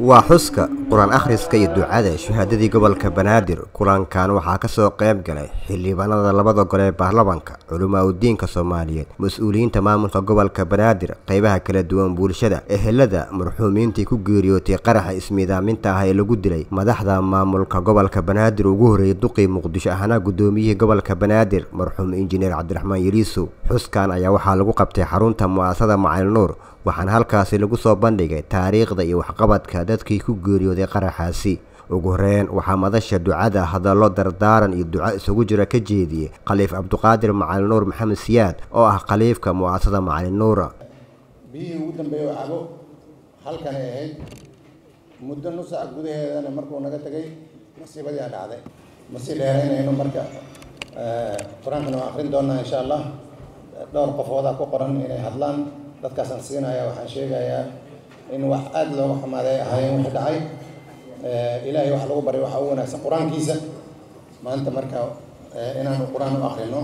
waa xuska qur-aan akhriska iyo ducada shahaadadii gobolka banaadir kulankan waxaa kasoo qayb galay xildhibaanada labada gole ee baarlamanka culamaa udiinka soomaaliyeed mas-uuliyiinta maamulka gobolka banaadir qeybaha kala duwan bulshada ehelada marxuumiintii ku geeriyootay qaraxa ismiidaaminta ah ee lagu dilay madaxda maamulka gobolka banaadir ugu horreeyay duqii muqdisho ahna guddoomiyihii gobolka banaadir marxuum injineer cabdiraxmaan yariisow xuskan ayaa waxaa lagu qabtay xarunta mu'aasada macalin nuur waxaana halkaasi lagu soo bandhigay taariikhda iyo waxqabadka dadkii ku geeriyooday qaraxaasi ugu horeyn waxaa madasha ducada hadallo dardaaran iyo duco isugu jira ka jeediyey khaliif cabduqaadir macalin nuur maxamed siyaad oo ah khaliifka mu'aasada macalin nuura biyihii ugu dambeeyey oo cabo halkanay ahayd muddo nus sac gudaheedana markuu naga tegay masiibadiia dhacday ma sii dheeraynayno marka qur-aankana waa akrin doonaa insha allah dhowr qofoodaa ku qoran inay hadlaan dadkaasaan siinaya waxaan sheegayaa in wax aada looga xumaaday ahaayeen wixii dhacay ilaahay wax lagu baray waxa u wanaagsan qur-aankiisa maanta marka inaanu qur-aan u akrino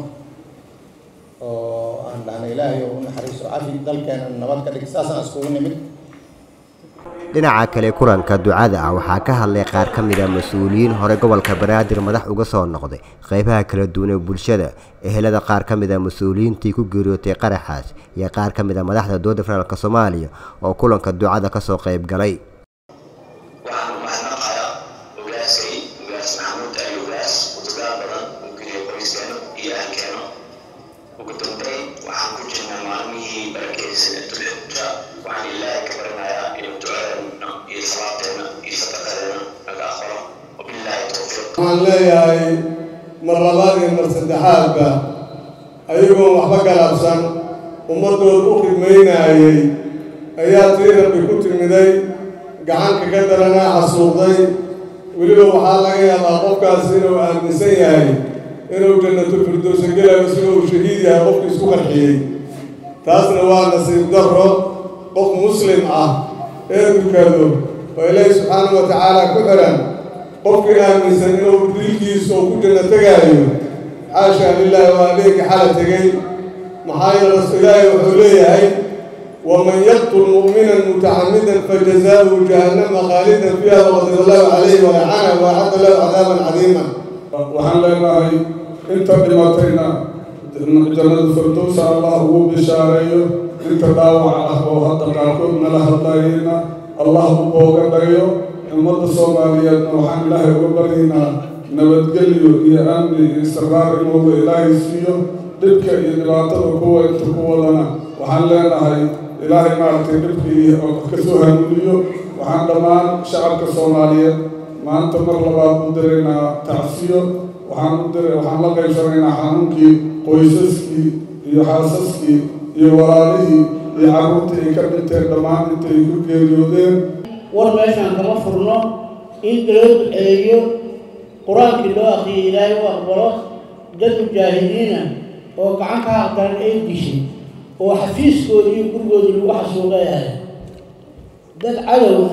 oo aan dhahno ilaahay u naxariiso cafi dalkeena nabad ka dhig saasaan iskugu nimid dhinaca kale kulanka ducada ah waxaa ka hadlay qaar ka mid a mas-uuliyiin hore gobolka banaadir madax uga soo noqday qeybaha kala duwan ee bulshada ehelada qaar ka mid a mas-uuliyiintii ku geeriyootay qaraxaas iyo qaar ka mid a madaxda dowladda federaalk soomaaliya oo kulanka ducada kasoo qayb galay waxaan mahadnaqayaa ogaaskay ogaas maxamuud ali ogaas udugaal badan uu geliya qoyskeena iyo ahalkeena ugu dambeyn waxaan ku jirnaa maalmihii barakeysan dulxija waxaan ilaahay ka baranayaa inuu ducadeena iyo salaadteena iyo sadaqadeena naga aqbalo wabilaahi towfiiq waxaan leeyahay mar labaad iyo mar saddexaadba ayagoon waxba galabsan ummaddood u khidmaynaayey ayaa tii rabbi ku timiday gacanka ka daranaa xasuuqday weliba waxaa laga yaabaa qofkaas inuu aaminsan yahay inuu jannatul firdowsa gelayo sida uu shahiid yahay qofkii isku qarxiyey taasna waa nasiib darro qof muslim ah ee dukado oo ilaahi subxaanahu wa tacaala ku xihan qofkii aaminsan inuu dilkiisa oo ku janno tegaayo xaasha lilaahi waa adeegii xala tegey maxaa yeele ilaahay wuxuu leeyahay waman yaqtul mu'minan mutacamidan fajazaauhu jahannama khaalidan fiiha waqadib allahu calayhi walacana waacadda lahu cadaaban cadiiman waxaan leenahay inta dhimatayna jannada firdowsa allah ugu bishaareeyo inta dhaawac ah oo hadda qaarkood nala hadlayayna allah u booga dhayo ummadda soomaaliyeedna waxaan ilaahay uga baryaynaa nabadgelyo iyo amni iyo istiqraar inuuba ilaahay siiyo dhibka iyo dhibaatada kuwa inta ku wadana waxaan leenahay ilaahay maaragtay dhibkii kasoo hanuuniyo waxaan dhammaan shacabka soomaaliyeed maanta mar labaad u diraynaa tacsiyo waxaan u dir waxaan la qaybsanaynaa xanuunkii qoysaskii iyo xaasaskii iyo walaalihii iyo carruurtii ay ka dhinteen dhammaan intay ku geeriyoodeen war meeshaan kama furno in loo duceeyo qur-aankii loo akriyay ilaahay u aqbalo dad mujaahidiina oo gacan ka aqdaran ay dishay oo xafiiskoodii iyo gurigoodii lagu xasuuqay ahay dad cadow ah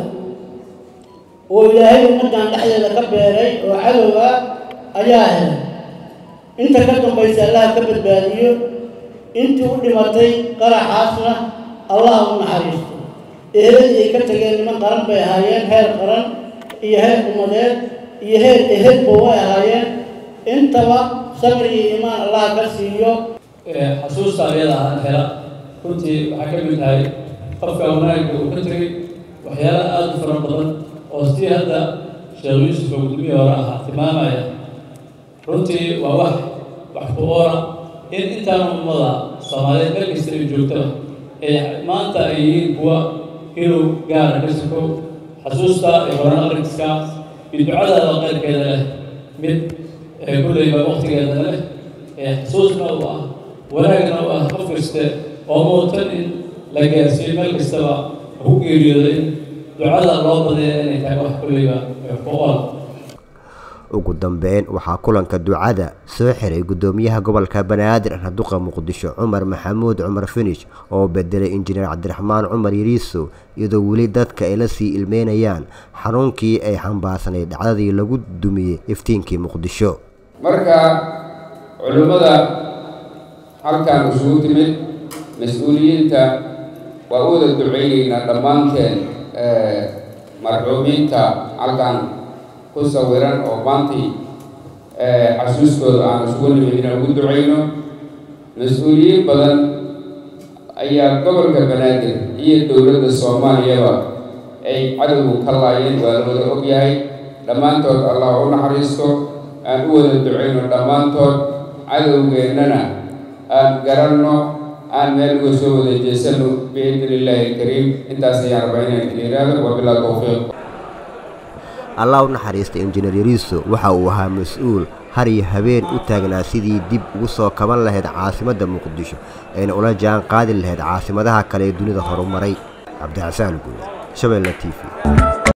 oo ilaahay ummaddan dhexdeeda ka beeray oo cadow ah ayaa helay inta ka dambaysa allaha ka badbaadiyo intii u dhimatay qaraxaasna allah u naxariisto eheladii ay ka tageen niman qaran bay ahaayeen heer qaran iyo heer ummadeed iyo heer ehelba way ahaayeen intaba sabri iyo imaan allah ka siiyo xasuusta ayada ahaan hela runtii waxaa ka mid tahay qofka wanaagga uu ka tegay waxyaala aada u fara badan oo sidii hadda sheekh yuusuf oo gudumihii hore ahaa tilmaamaya runtii waa wax wax ku oora in intaana ummada soomaaliyeed meel kasta ay joogtaba ee maanta ay yihiin kuwa inuu gaara ka soko xasuusta ee horan akhriska iyo ducadaada qayrkeeda leh mid kulleyba waqtigeeda leh ee xasuusna u ah wanaagna u ah qof kaste oo muutan in la gaarsiiyo meel kastaba ku geeriyooda in ducada loo badaya inay tahay wax kulleyba ku ool ugu dambeyn waxaa kulanka ducada soo xiray guddoomiyaha gobolka banaadir raduqa muqdisho cumar maxamuud cumar finish oo bedelay injineer cabdiraxmaan cumar yariisow iyadoo weli dadka ay la sii ilmeynayaan xanuunkii ay xambaarsanayd dhacdadii lagu dumiyey iftiinkii muqdisho marka culimmada halkan isugu timid mas-uuliyiinta waa u wada duceyneynaa dhammaanteen marxuumiinta halkan ku sawiran oo maantii xasuuskooda aan isugu nimid inaan ugu ducayno mas-uuliyiin badan ayaa gobolka banaadir iyo dowladda soomaaliyaba ay cadowgu ka laayeen waa la wada ogyahay dhammaantood allah u naxariisto aan u wada ducayno dhammaantood cadowgeennana aan garanno aan meel uga soo wada jeesano biidni illaahi alkariim intaas ayaan rabaa inaan idin yidhaahdo wabilaa towfiiq allah u naxariista injineer yariiso waxa uu ahaa mas-uul har iyo habeen u taagnaa sidii dib ugu soo kaban lahayd caasimadda muqdisho ayna ula jaan qaadi lahayd caasimadaha kale ee dunida horumaray cabdixasaan guule shabeelle t v